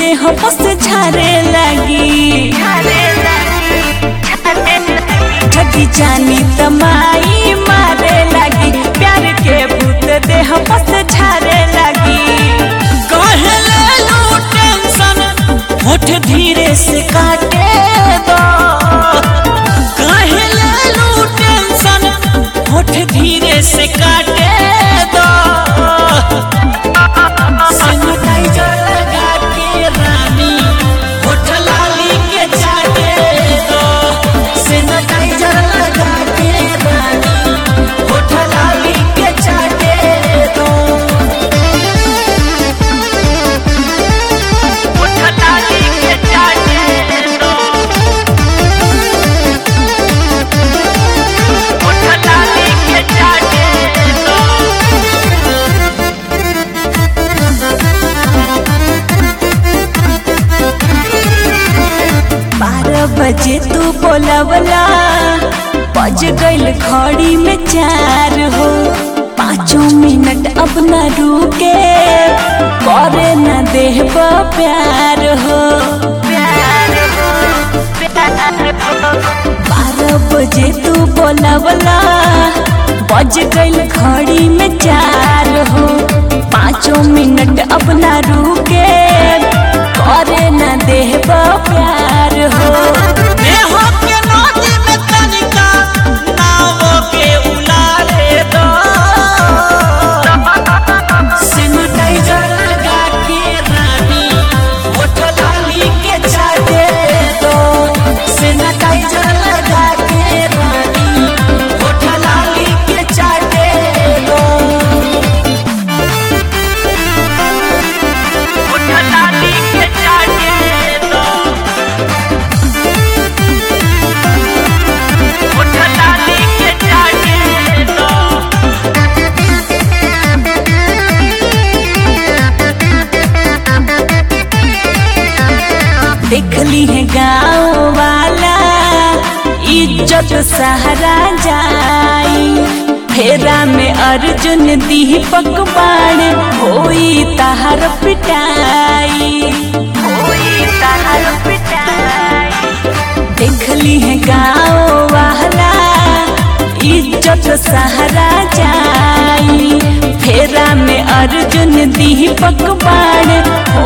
देह बस झारे लगी ठगी जानी तमाई मारे लगी प्यार के भूत देह बस झारे लगी कहले लो टेंशन होठ धीरे से काटे दो कहले लो टेंशन होठ धीरे से काटे दो सैनिटाइजर लगा के रानी होठ लाली के चाटे दो सैनिटाइजर लगा के रानी होठ लाली के चाटे दो होठ लाली के चाटे दो होठ लाली के चाटे दो बारह बजे तू बोलवला बज गईल घड़ी में चार हो पाँचों मिनट अब न रुके करे न देह प्यार हो बारह बजे तू बोलवला बज गईल घड़ी में चार हो पाँचों मिनट अब न रुके करे न देह प्यार हो देहो के नदी में तनिका नाव के उलारे दो सैनिटाइजर लगा के रानी होठ लाली के चाटे दो सैनिटाइजर लगा के रानी होठ लाली के चाटे दो होठ लाली के चाटे दो होठ लाली के चाटे दो देखली है गाँव वाला इज्जत सहरा जाई फेरा में अर्जुन दीपक बाण होई तहर पिटाई होई तहर पिटाई देखली है गाँव वाला इज्जत सहरा जाई फेरा में अर्जुन दीपक बाण